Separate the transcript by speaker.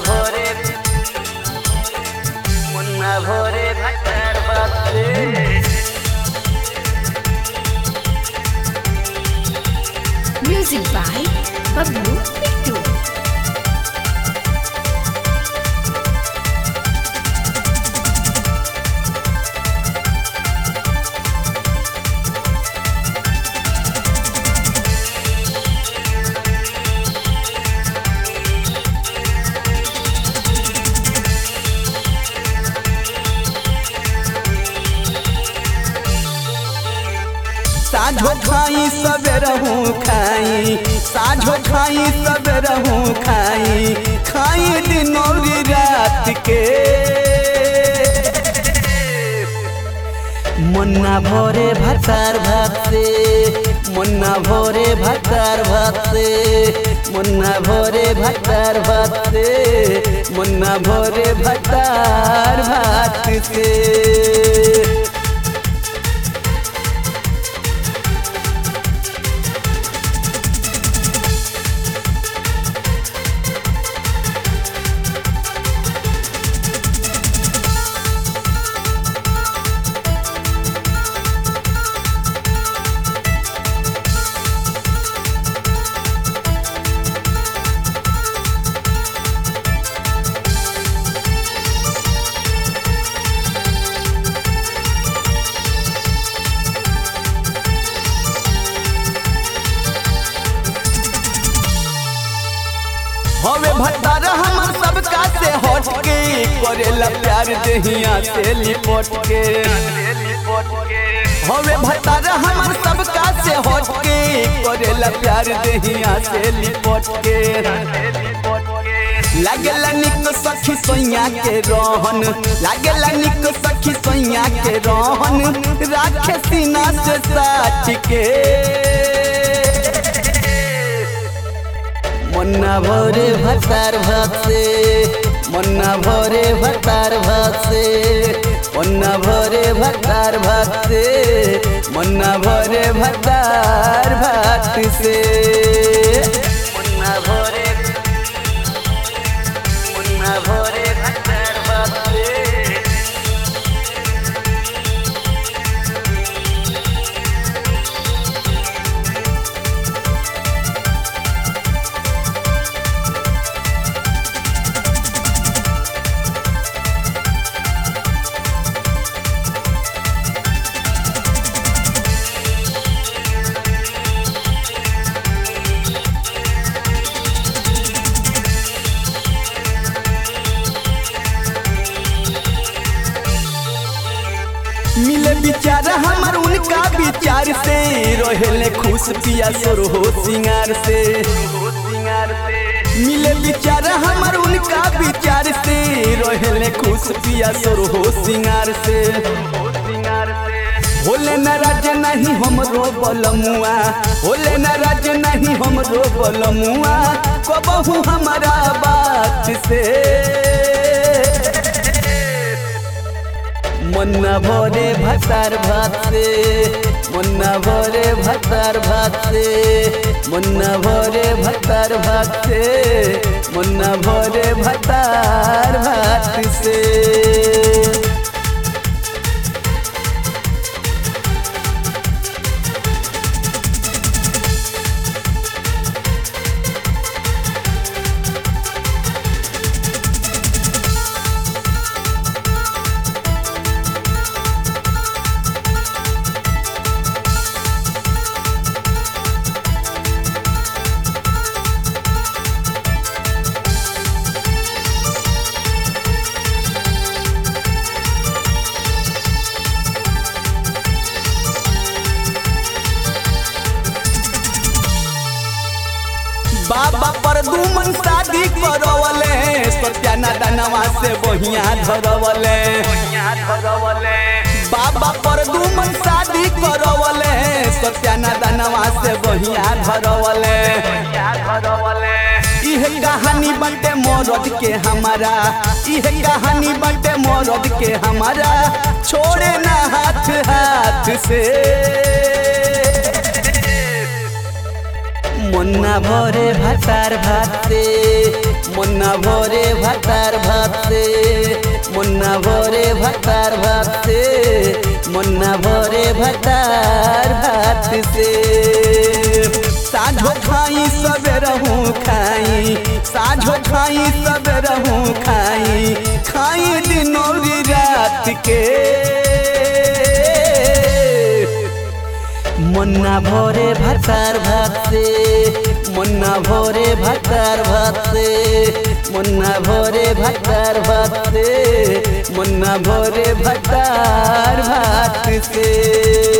Speaker 1: ভরে মুন্না ভরে ভাটার বাপরে
Speaker 2: Music by Bablu Pittu.
Speaker 3: साझो खाई सवेरहू खाई साझो खाई सवेरहू खाई खाई दिन और रात के मन्ना भोरे भतार भात से मन्ना भोरे भतार भात से मन्ना भोरे भतार भात से मन्ना भोरे भतार भात से हवे भतार हमर सबका से हट के करेला प्यार देहिया से लिपट के हवे भतार हमर सबका से हट के करेला प्यार देहिया से लिपट के लागेला निक सखी सोइया के रहन लागेला निक सखी सोइया के रहन राखे सीना से साथ के मन्ना भोरे भतार भात से मन्ना भोरे भतार भात से मन्ना भोरे भतार भात से मन्ना भोरे भतार भात से
Speaker 1: মুন্না ভরে মুন্না ভরে ভাটার বাপরে
Speaker 3: मिले विचार हमर उनका विचार से रहेले खुश पिया सोर हो सिंगार से
Speaker 1: সিঙ্গার সে
Speaker 3: मिले विचार हमर उनका विचार से रहेले खुश पिया सोर हो सिंगार से
Speaker 1: সিঙ্গার সে
Speaker 3: होले नाराज नहीं हमरो बलमुआ होले नाराज नहीं हमरो बलमुआ कबहू हमारा बात से मन्ना भोरे भतार भात से मन्ना भोरे भतार भात से मन्ना भोरे भतार भात से मन्ना भोरे भतार भात से बाबा पर दुमन शादी करवले सत्याना दानवा से बहिया धरवले
Speaker 1: ধরবলে
Speaker 3: बाबा पर दुमन शादी करवले सत्याना दानवा से बहिया धरवले
Speaker 1: ধরবলে
Speaker 3: इह कहानी बटे मरद के हमारा इह कहानी बटे मरद के हमारा छोड़े ना हाथ हाथ से मुन्ना भोरे भातार भात से मुन्ना भोरे भातार भात से मुन्ना भोरे भातार भात से मुन्ना भोरे भातार भात से साझो खाई सब रहूं खाई साझो खाई सब रहूं खाई खाई दिनों की रात के मुन्ना भोरे भातार भात से मुन्ना भोरे भातार भात से मुन्ना भोरे भातार भात से मुन्ना भोरे भातार भात से